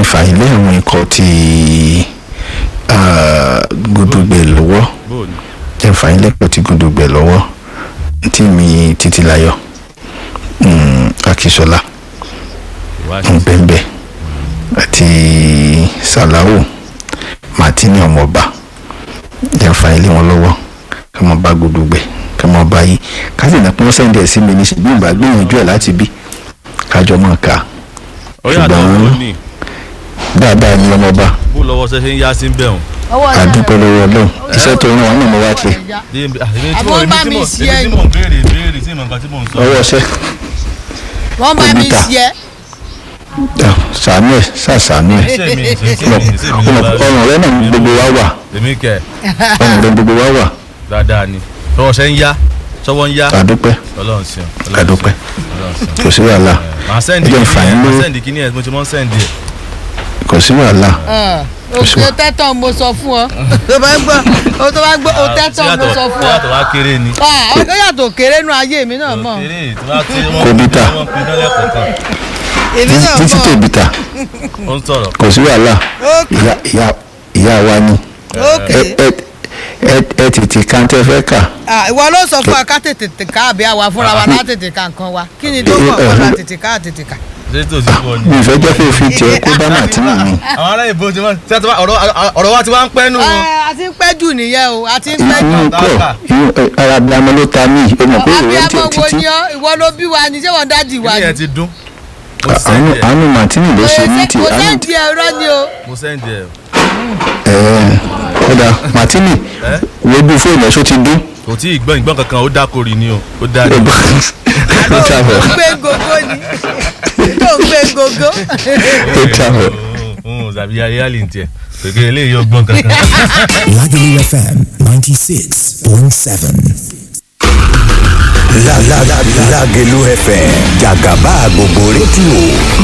fàyín lé àwọn ikọ̀ ti ah, Gudugbẹ lọ́wọ́ bóòlù jẹ́ fàyín lẹ́kọ̀ọ́ ti Gudugbẹ lọ́wọ́ tí mi Títílayọ̀ mm, Akínsọ́lá ìwádìí bẹ́ẹ̀nbẹ́ẹ́ àti Sàláwù Màtínì ọmọọba jẹ́ fàyín lé wọn lọ́wọ́ kí wọ́n bá Gudugbẹ kí wọ́n bá yí káṣí ìdàpọ̀ wọn sẹ́ńdẹ̀ sí mi ní ṣe bí ìgbà gbìyànjú ẹ̀ láti bí kájọ mọ̀ ká ó yàtọ̀ ṣùgbọ́n- ó ní dáadáa ní ọmọọba bó lọ́wọ́ ṣe ṣe ń yá sí bẹ́ẹ̀ ọwọ́ rẹ̀ àdúpẹ́ lọ́wọ́ Ọlọ́run iṣẹ́ tó rán wọn náà mo wá ṣe Àbọ̀ bá mi ṣe èmi tí mò ń béèrè béèrè tí mò ń kan tí mò ń sọ. ọwọ́ ṣẹ́ wọ́n bá mi Kòmítà. ṣe sàánú ẹ̀ sàṣàánú ẹ̀ ṣé mi ṣe ṣé mi ṣe mi ló bá ọrùn rẹ náà ní gbogbo wa wà èmi kẹ ọrùn rẹ gbogbo wa wà dáadáa ni lọ́wọ́ ṣe ń yá sọ́wọ́ ń yá àdúpẹ́ ọlọ́run ṣeun àdúpẹ́ ọlọ́run ṣeun. kò sí wàhálà màá sẹ́ndì Ẹ jẹ́ kíní fàyín ẹ̀ lówó. màá sẹ́ndì kíní ẹ̀ mo ti mọ́ sẹ́ndì ẹ̀. kò sí wàhálà òkè tẹ́tọ̀ mo sọ fún ọ tó bá gbọ́ o tó bá gbọ́ o tẹ́tọ̀ mo sọ fún ọ yàtọ̀ wá kéré ni. Ah, ó yàtọ̀ kéré nu ayé mi náà mọ̀ kéré tí wọ́n ti wọ́n Kòbítà. wọ́n pin náà lẹ́kọ̀ọ́ kan èmi náà títí mọ̀ tòbítà ó ń sọ̀rọ̀. kò sí wàhálà ókè ìyá ìyá ìyá wa ni ókè ẹ ẹ ẹ ẹ tètè kàńtẹ́ fẹ́ kà Ah, ìwọ ló sọ fún wa ká tètè tè ká àbí àwa fúnra wa lá tètè ká nǹkan wa kí ni tó mọ̀ kọ́ la tètè ká tètè ká. ṣé tó ti fọ́ ni. mi ìfẹ́ jẹ́ pé o fi tiẹ̀ kó bá màtínà mi àwọn ará ìbò ti wọ́n ṣé àti wá- ọ̀rọ̀ ọ̀rọ̀ wa ti wá ń pẹ́ nù. Ah, a ti ń pẹ́ jù nìyẹn o a ti ń pẹ́ jù. inú kọ inú ẹ, ara abiyamọ ló ta mí o mọ̀ pé ìwé abiyamọ tiẹ̀ wo títí ni ọ ìwọ ló bí wa ni ṣé wọn dájì wa kíní ni. ẹ̀ ti dún. mo àánú sẹ́ndì ẹ̀ àánú màtínì ló ṣe ní ti kò àánú sẹ́ǹdì ẹ̀rọ ni o. mo sẹ́ndì ẹ̀ ẹ̀ ọ̀dà màtínì ẹ́ wojú fóònù ẹ̀ ṣó ti dún kò tí ì gbọ́n ìgbọ́n kankan ó dákòrì ni o ó dá ní. ó travel tó ń gbé gogo ni tó ń gbé gogo. ó travel. zàbí ayélujára ní tiẹ̀ pèké eléyìí ó gbọ́n kankan. Lagelu FM 96.7. La la la Lagelu FM Jagaba gbogbo rédíò